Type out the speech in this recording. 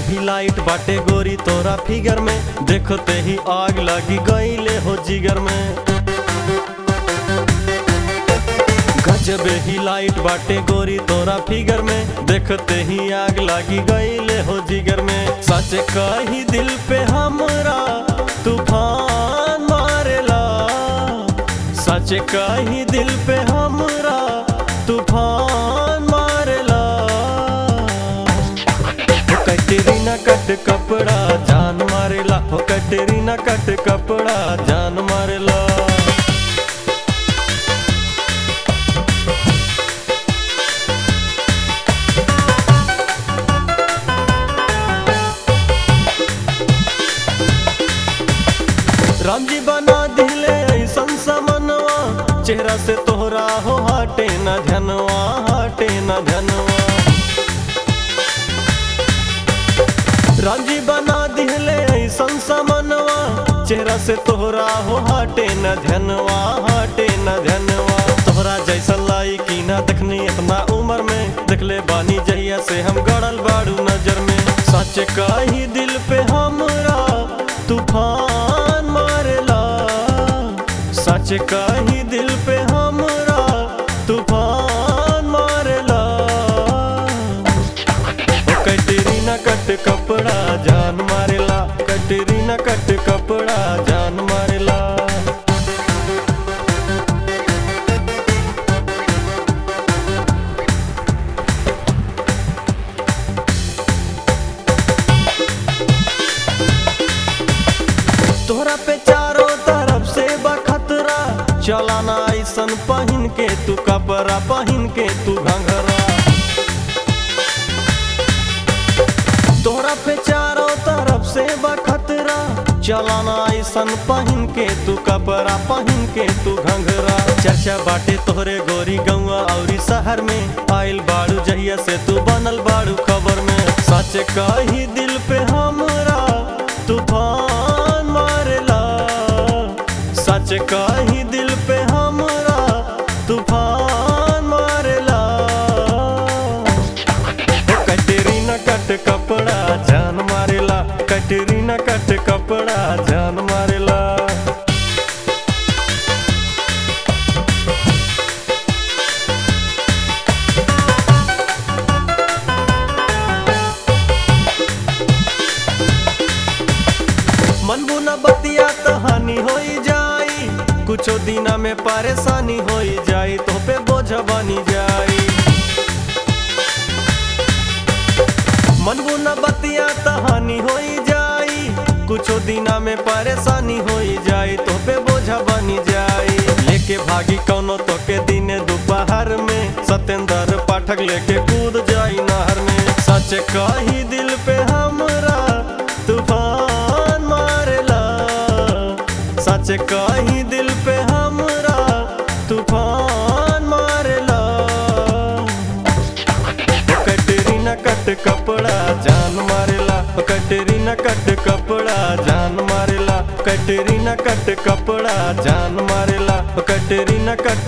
भी लाइट बाटे गोरी तोरा फिगर में देखते ही आग लगी गईले हो जिगर में गजबे ही लाइट बाटे गोरी तोरा फिगर में देखते ही आग लगी गईले हो जिगर में सच कही दिल पे हमरा तूफान मारेला सच कही दिल पे हमरा तूफान मारेला हो कटरीना कट कपड़ा जान मारेला हो कटरीना कट कपड़ा जान मारेला राम जी बना दिले ऐसन समनवा चेहरा से तोहरा हो हटे न धनवा हटे न धनवा राम जी बना दिले ऐसन समनवा चेहरा से तोहरा हो हटे न धनवा हटे न धनवा तोहरा जैसा लाई की ना देखनी इतना उम्र में देखले बानी जहिया से हम गड़ल बाड़ू नजर में सच कही दिल पे हमरा तूफान मारेला सच कही दिल पे हमरा तूफान मारेला ओ कटरीना कट कपड़ा जान मारेला कटरीना कट कपड़ा जान मारेला तोहरा पे चारों तरफ से बखतरा चलाना ऐसन पहन के तू कपड़ा पहन के तू घंघरा तोहरा पे चारों तरफ से बखतरा चलाना ऐसन पहन के तू कपड़ा पहन के तू घंघरा चर्चा बाटे तोहरे गोरी गौआ औरी शहर में आइल बाड़ू जहिया से तू बनल बाड़ू खबर में सच कही दिल पे हमरा तूफान मारेला सच कही दिल पे हमरा तूफान मारेला ओ कटरीना कट कपड़ा जान मारेला कटरीना कट कपड़ा जान मारेला मनबू न बतिया तो हानि होई जाई कुछो दिना में परेशानी होई जाई तो पे बोझ बनी जाई मनबू न बतिया तो हानि होई जाई कुछो दिना में परेशानी होई जाई तो पे बोझ बनी जाई लेके भागी कौनो तो के दिने दोपहर में सत्येंद्र पाठक लेके कूद जाई नहर में सच कही दिल पे हमरा तूफान मारेला सच कही दिल पे हमरा तूफान मारेला ओ कटरीना कट कपड़ा जान मारेला ओ कटरीना कट कपड़ा जान मारेला कटरीना कट कपड़ा जान मारेला ओ कटरीना कट